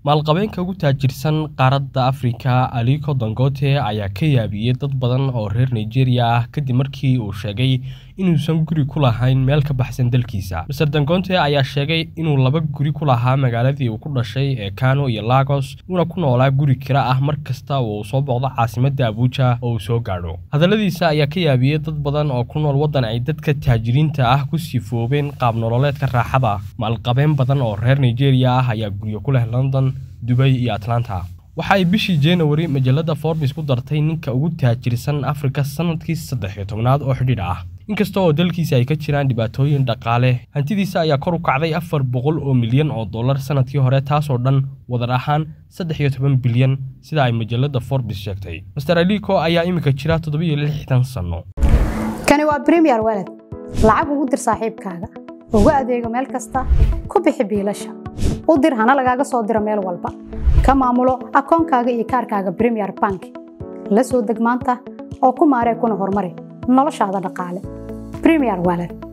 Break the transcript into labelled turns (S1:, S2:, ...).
S1: maalqabeenka ugu taajirsan qaaradda afrika aliko dangote ayaa ka yaabiyey dad badan oo reer nigeria ah kadib markii uu sheegay inuusan guri ku lahayn meel ka baxsan dalkiisa master dangote ayaa sheegay inuu laba guri ku lahaa magaaladii uu ku dhashay ee kano iyo lagos uuna ku noolaa guri kira ah mar kasta oo uu soo booqdo caasimadda abuuja oo uu soo gaadho hadalladiisa ayaa ka yaabiyey dad badan oo ku nool waddan ay dadka taajiriinta ah ku sifoobeen qaab nololeedka raaxada maalqabeen badan oo reer nigeria ah ayaa guryo ku leh london dubay iyo atlanta waxa ay bishii januari majalada forbis ku dartay ninka ugu taajirsan afrika sanadkii saddex iyo tobnaad oo xidhiidh ah inkasta oo dalkiisa ay ka jiraan dhibaatooyin dhaqaale hantidiisa ayaa kor u kacday afar boqol oo milyan oo dollar sanadkii hore taasoo dhan wadar ahaan saddex iyo toban bilyan sida ay majalada forbis sheegtay master aliko ayaa iminka jira toddobiyo lixdan sanno
S2: kani waa bremiyer walad lacag ugu dir saaxiibkaaga ugu adeego meel kasta ku bixi biilasha u dir hana lagaaga soo diro meel walba ka maamulo akoonkaaga iyo kaarkaaga bremiyer bank la soo deg maanta oo ku maaree kuna horumari noloshaada dhaqaale bremiyer walad